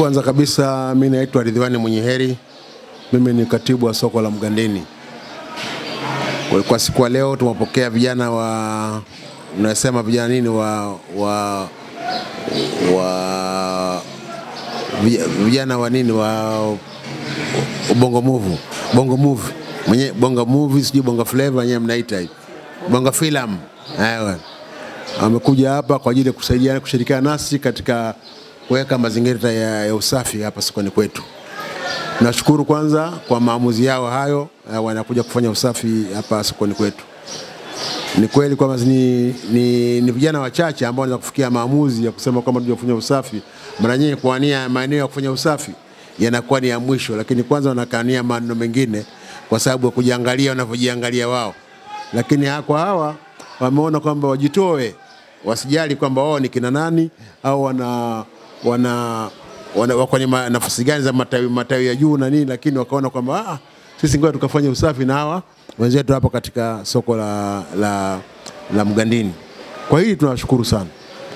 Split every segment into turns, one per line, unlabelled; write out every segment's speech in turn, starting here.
Kwanza kabisa mi naitwa Ridhiwani Mwenye Heri, mimi ni katibu wa soko la Mgandeni. Kwa, kwa siku ya leo tumepokea vijana wa unasema vijana nini wa wa wa vij- vijana wa nini wa bongo move bongo move mwenye bongo movie sijui bongo flavor wenyewe mnaita hivi bongo film Ewa. Wamekuja hapa kwa ajili ya kusaidiana kushirikiana nasi katika kuweka mazingira ya, ya usafi hapa sokoni kwetu. Nashukuru kwanza kwa maamuzi yao hayo, eh, wanakuja kufanya usafi hapa sokoni kwetu. Ni kweli kwamba ni, ni, ni vijana wachache ambao wanaweza kufikia maamuzi ya kusema kwamba tuje kufanya usafi. Mara nyingi kuania maeneo ya kufanya usafi yanakuwa ni ya mwisho, lakini kwanza wanakania maneno mengine kwa sababu ya kujiangalia wanavyojiangalia wao, lakini ha- kwa hawa wameona kwamba wajitoe, wasijali kwamba wao ni kina nani au wana wana wana wako kwenye ma- nafasi gani za matawi, matawi ya juu na nini, lakini wakaona kwamba ah, sisi ngoja tukafanya usafi na hawa wenzetu hapa katika soko la, la, la Mgandini. Kwa hili tunawashukuru sana,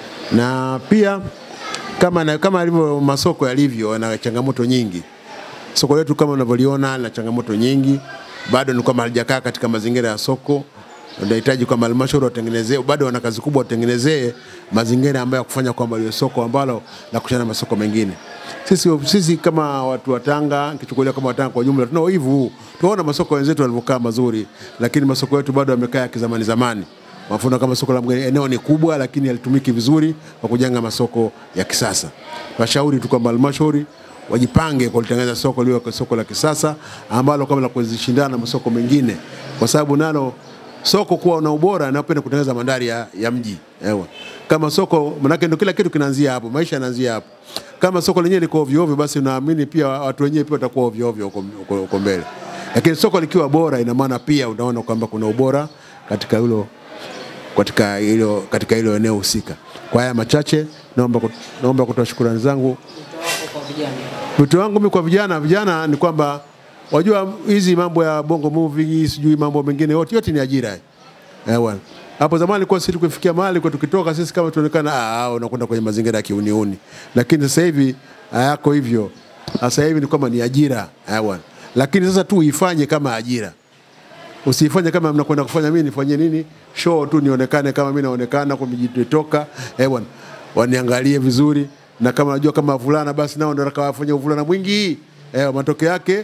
na pia kama, na, kama alivyo masoko yalivyo yana changamoto nyingi. Soko letu kama unavyoliona lina changamoto nyingi, bado ni kwamba halijakaa katika mazingira ya soko. Unahitaji kwamba halmashauri watengenezee, bado wana kazi kubwa, watengenezee mazingira ambayo ya kufanya kwamba liwe soko ambalo la kushana na masoko mengine. Sisi, sisi kama watu wa Tanga, kichukulia kama Watanga kwa jumla, tuna wivu huu. Tunaona masoko wenzetu walivyokaa mazuri, lakini masoko yetu bado yamekaa ya kizamani zamani. Mfano kama soko la Mgeni, eneo ni kubwa, lakini halitumiki vizuri kwa kujenga masoko ya kisasa. Washauri tu kwamba halmashauri wajipange kulitengeneza soko liwe kwa soko la kisasa ambalo kama la kuzishindana na masoko mengine, kwa sababu nalo soko kuwa na ubora napenda kutengeneza mandhari ya, ya mji ewa. Kama soko manake ndio kila kitu kinaanzia hapo, maisha yanaanzia hapo. Kama soko lenyewe liko ovyo ovyo, basi naamini pia watu wenyewe pia watakuwa ovyo ovyo huko- huko huko mbele, lakini soko likiwa bora, ina maana pia unaona kwamba kuna ubora katika hilo katika hilo katika hilo eneo husika. Kwa haya machache, naomba kut- naomba kutoa shukrani zangu Wito wangu mimi kwa vijana, vijana ni kwamba wajua hizi mambo ya bongo movie sijui mambo mengine yote yote ni ajira. Eh bwana. Hapo zamani kwa sisi tukifikia mahali kwa tukitoka sisi kama tuonekana ah ah, unakwenda kwenye mazingira ya kiuniuni. Lakini sasa hivi hayako hivyo. Sasa hivi ni kwamba ni ajira. Eh bwana. Lakini sasa tu uifanye kama ajira. Usifanye kama mnakwenda kufanya mimi nifanye nini? Show tu nionekane kama mimi naonekana kwa mijitoka. Eh bwana. Waniangalie vizuri na kama najua kama vulana basi nao ndio wakawafanya uvulana mwingi. Eh, matokeo yake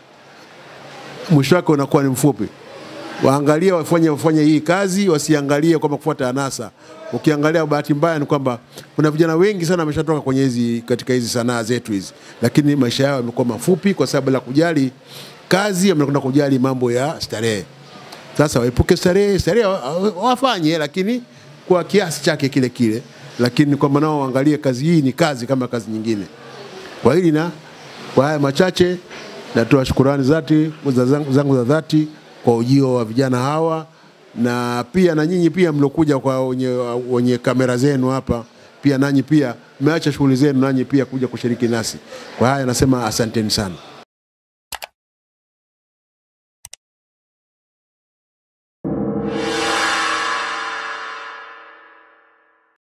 mwisho wake unakuwa ni mfupi. Waangalie wafanye wafanye hii kazi, wasiangalie kwamba kufuata anasa. Ukiangalia bahati mbaya ni kwamba kuna vijana wengi sana wameshatoka kwenye hizi katika hizi sanaa zetu hizi, lakini maisha yao yamekuwa mafupi kwa sababu la kujali kazi, wamekwenda kujali mambo ya starehe. Sasa waepuke starehe, starehe wa- wa- wafanye, lakini kwa kiasi chake kile kile, lakini kwamba nao waangalie kazi hii ni kazi kama kazi nyingine. Kwa hili na kwa haya machache, natoa shukurani zati za zangu, zangu za dhati kwa ujio wa vijana hawa, na pia na nyinyi pia mliokuja kwa wenye, wenye kamera zenu hapa, pia nanyi pia mmeacha shughuli zenu nanyi pia kuja kushiriki nasi. Kwa haya nasema asanteni sana.